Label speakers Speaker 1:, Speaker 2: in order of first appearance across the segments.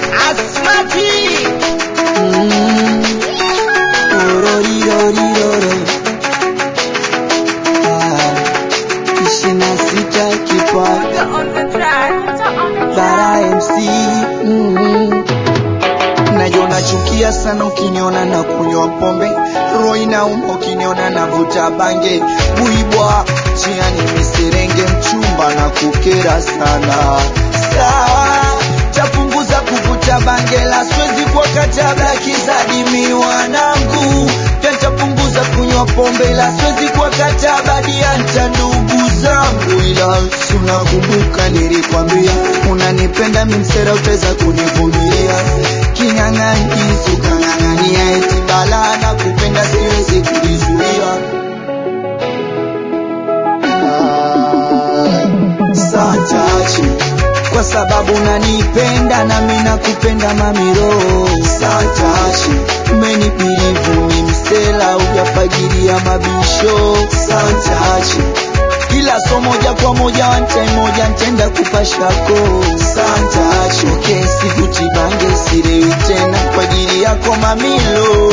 Speaker 1: Asmati mm. Ororiroriroro ah. ishirini na sita kipaga Bara MC mm. Najua nachukia sana ukiniona na kunywa pombe, roho inauma ukiniona navuta bange, buibwa jiani miserenge, mchumba na kukera sana. Sawa, tapunguza kuvuta bange, la siwezi kwa katabla kizadimi wanangu, pia nitapunguza kunywa pombe, la siwezi kwa katabla dianta ndugu zangu, ila si unakumbuka nilikwambia unanipenda mimsera, utaweza kunivumilia kinyang'anyizi ukang'ang'ania eti balaa na kupenda siwezi kujizuia. Ah, Santachi kwa sababu unanipenda nami nakupenda mamiro. Santachi umenipilivu mimsela ujafagiria mabisho. Santachi ila so moja kwa moja wantai moja ntenda kupashako santa choke sikutibange sirewi tena kwa ajili yako mamilo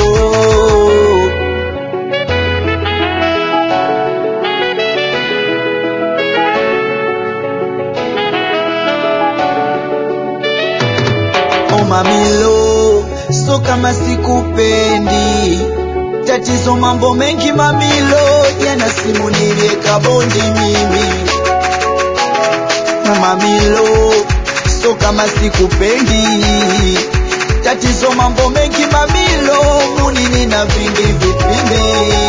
Speaker 1: o mamilo so kama sikupendi tatizo mambo mengi mamilo jana simu nilieka bondi mimi mamilo so kama sikupendi tatizo mambo mengi mamilo munini na vingi vipindi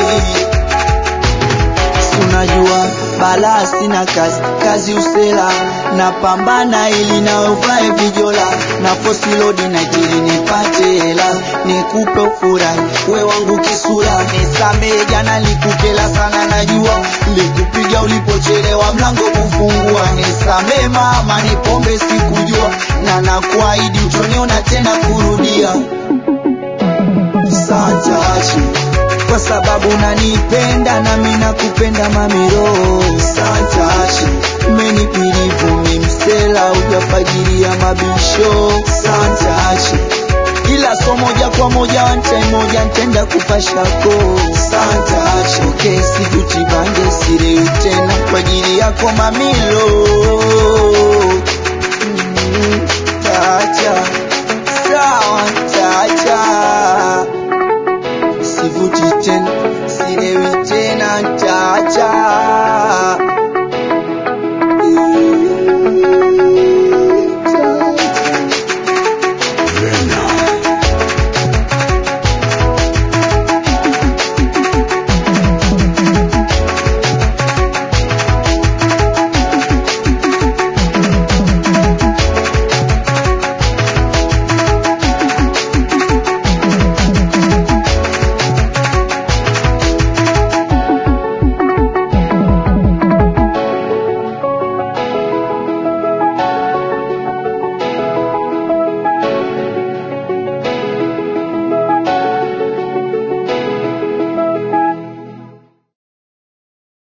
Speaker 1: unajua balaa sina kazi kazi usela napambana ili naovae vijola na fosilodi na jili nipate hela nikupe ufurahi we wangu kisura nisamee jana likukela sana najua likupiga ulipochelewa mlango kufungua nisamee mama ni pombe sikujua na nakuahidi utoniona tena kurudia Santachi kwa sababu unanipenda nami nakupenda mamiro Santachi umenipilivu mimsela ujafagiria mabisho Santachi ila so moja kwa moja wantai moja ntenda kupashako Santachi okay, sikutibange sirewi tena kwa ajili yako mamilo mm.